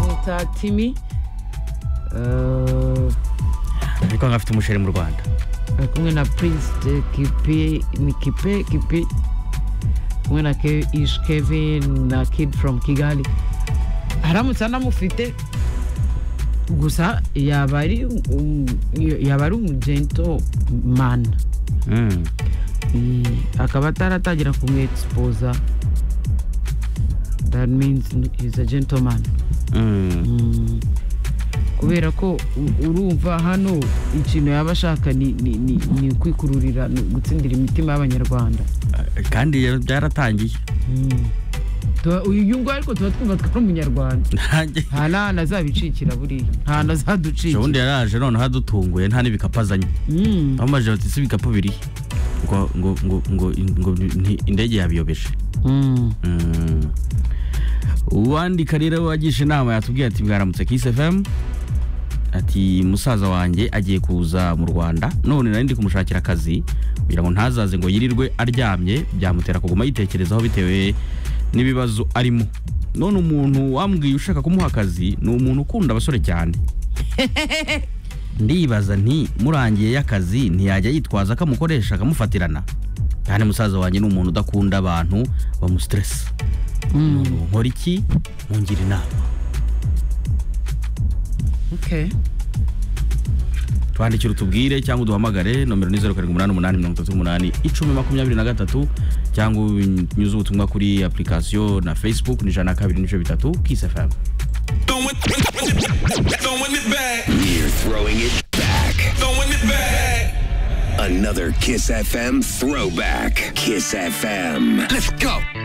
bita timi ariko nk'afite umusheri mu rwanda ari kumwe na prince de kipe ni kipe kipe kumwe na Ke- ish kevin na kid from kigali aramutse anamufite gusa yaba ari um- yaba ari umugento man Mm. Eh, akaba ataratangira kumwexposa that means he's a gentleman Mm. Mm. kubera ko u- urumva hano ikintu yaba ashaka ni ni- ni- ni ukwikururira ni gutsindira imitima y'abanyarwanda Eh, kandi iyo byaratangiye Tuba- uyu uyu nguyu ariko tuba twumva twari umunyarwanda nanjye nta n'ahantu azabicikira buriya nta hantu ejo azaducikira bundi yaraje noneho adutunguye nta n'ibikapu azanye Mm. bamubajije bati ese ibikapu birihe ngo ngo ngo ngo ngo nti- indege yabiyobeje Mm. Mm. uwandika rero wagisha inama yatubwiye ati mwaramutse kiss fm ati musaza wanjye agiye kuza mu rwanda none nari ndi kumushakira akazi kugira ngo ntazaze ngo yirirwe aryamye byamutera kuguma yitekerezaho bitewe n'ibibazo arimo none umuntu wambwiye ushaka kumuha akazi ni umuntu ukunda abasore cyane ndibaza nti murangiye y'akazi ntiyajya yitwaza ko amukoresha akamufatirana kandi musaza wanjye ni umuntu udakunda abantu bamusitiresi Mm. umuntu nkora iki mungira inama Okay. twandikire utubwire cyangwa uduhamagare nomero ni zeru karindwi umunani umunani mirongo itatu umunani icumi makumyabiri na gatatu cyangwa unyuze ubutumwa kuri apurikasiyo na facebook ni ijana na kabiri n'ibice bitatu kisi efamu Throwing it back. We're throwing it back. Throwing it back. Another Kiss FM throwback. Kiss FM. Let's go.